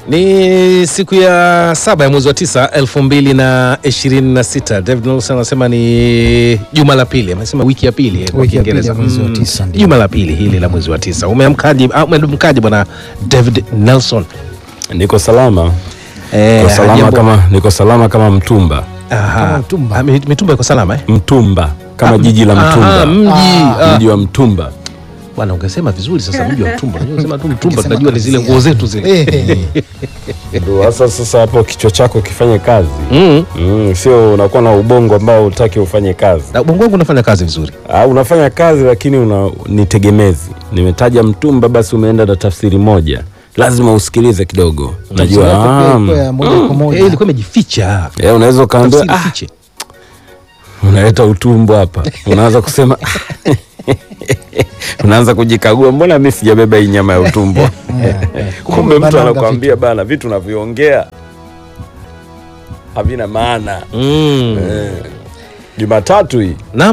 Ni siku ya saba ya mwezi wa tisa elfu mbili na ishirini na sita. David Nelson anasema ni juma la pili, amesema wiki ya pili eh, kwa Wiki ya pili Kiingereza. ya mwezi wa Mm, tisa, ndio. juma la pili hili la mwezi wa tisa. Umeamkaje? ah, Umeamkaje bwana David Nelson? Niko salama, Eh, niko salama jambo- kama niko salama kama mtumba, Aha. Kama mtumba. Ah, mi- mitumba iko salama eh? mtumba kama jiji la Aha, mtumba, mji ah. mji wa mtumba. Bwana ungesema vizuri sasa, mji wa mtumba. Unajua ungesema tu mtumba, Ungesema tunajua ni zile kabisa. nguo zetu zile. Eh, Ndio hasa sasa hapo kichwa chako kifanye kazi Mm. mm, sio unakuwa na ubongo ambao utaki ufanye kazi. Na ubongo wangu unafanya kazi vizuri. Ah, unafanya kazi lakini una, ni tegemezi. Nimetaja mtumba, basi umeenda na tafsiri moja, lazima usikilize kidogo. Najua sura yake pia ah, iko ya moja kwa Eh, moja. ilikuwa imejificha. eh, unaweza ukaambia Tafsiri ah, fiche. unaleta utumbo hapa, unaanza kusema unaanza kujikagua, mbona mi sijabeba hii nyama ya utumbo? Kumbe mtu Bananga anakuambia bana, vitu unavyoongea havina maana. Mm. Eh, Jumatatu hii Naam.